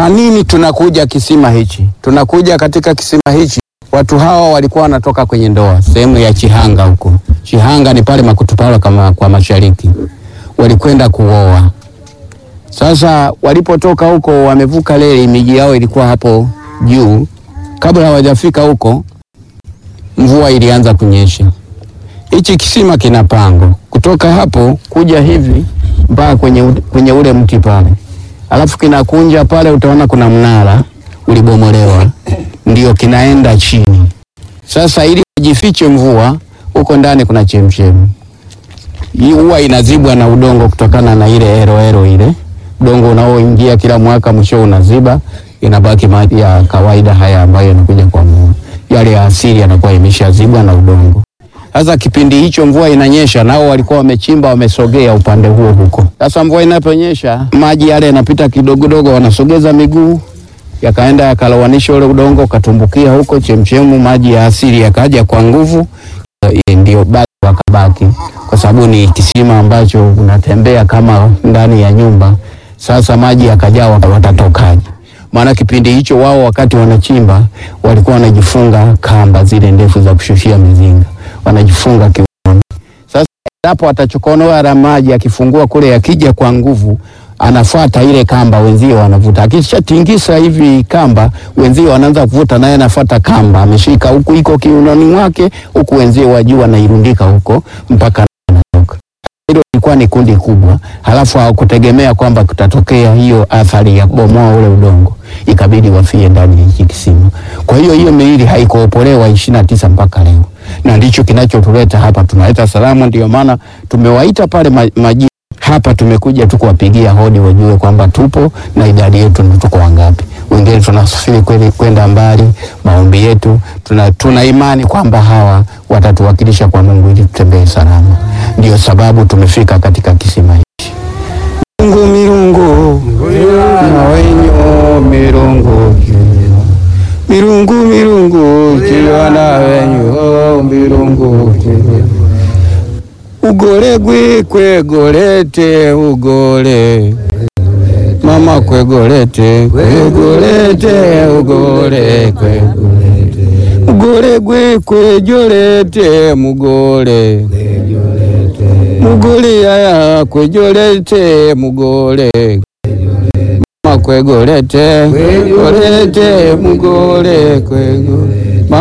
Kwa nini tunakuja kisima hichi? Tunakuja katika kisima hichi, watu hawa walikuwa wanatoka kwenye ndoa sehemu ya Chihanga huko. Chihanga ni pale Makutupala kama kwa mashariki, walikwenda kuoa. Sasa walipotoka huko, wamevuka reli, miji yao ilikuwa hapo juu. Kabla hawajafika huko, mvua ilianza kunyesha. Hichi kisima kina pango kutoka hapo kuja hivi mpaka kwenye, u- kwenye ule mti pale, alafu kinakunja pale, utaona kuna mnara ulibomolewa, ndio kinaenda chini. Sasa ili jifiche mvua, huko ndani kuna chemchemi. Hii huwa inazibwa na udongo kutokana na ile eroero ile udongo unaoingia kila mwaka, mwisho unaziba, inabaki maji ya kawaida haya ambayo yanakuja kwa mvua. Yale ya asili yanakuwa imeshazibwa na udongo. Sasa kipindi hicho mvua inanyesha, nao walikuwa wamechimba, wamesogea upande huo huko. Sasa mvua inaponyesha, maji yale yanapita kidogodogo, wanasogeza miguu yakaenda yakalowanisha ule udongo, ukatumbukia huko chemchemu, maji ya asili yakaja kwa nguvu, eh, ndio basi wakabaki, kwa sababu ni kisima ambacho unatembea kama ndani ya nyumba. Sasa maji yakajaa, wata- watatokaje? Maana kipindi hicho wao wakati wanachimba walikuwa wanajifunga kamba zile ndefu za kushushia mizinga, wanajifunga kiunoni. Sasa endapo atachokonoa la maji akifungua kule, yakija kwa nguvu anafuata ile kamba, wenzio wanavuta. Akishatingisa hivi kamba, wenzio wanaanza kuvuta, naye anafuata kamba, ameshika huku, iko kiunoni mwake, huku wenzio wa juu wanairundika huko mpaka anatoka. Hilo ilikuwa ni kundi kubwa, halafu hawakutegemea kwamba kutatokea hiyo athari ya kubomoa ule udongo, ikabidi wafie ndani ya hiki kisima. Kwa hiyo hiyo miili haikuopolewa ishirini na tisa mpaka leo, na ndicho kinachotuleta hapa. Tunaleta salamu, ndio maana tumewaita pale ma- maji hapa tumekuja tu kuwapigia hodi wajue kwamba tupo na idadi yetu ni tuko wangapi. Wengine tunasafiri kweli kwenda mbali, maombi yetu tuna, tuna imani kwamba hawa watatuwakilisha kwa Mungu ili tutembee salama. Ndio sababu tumefika katika kisima hichi. Mungu mirungu na wenyu mirungu mirungu mirungu kiwa na wenyu mirungu ugole gwe kwegolete ugole mama kwegolete kwegolete ugole kwegolete ugole gwe kwejolete mugole mugole yaya kwejolete mugole mama kwegolete kwegolete mugole kwegolete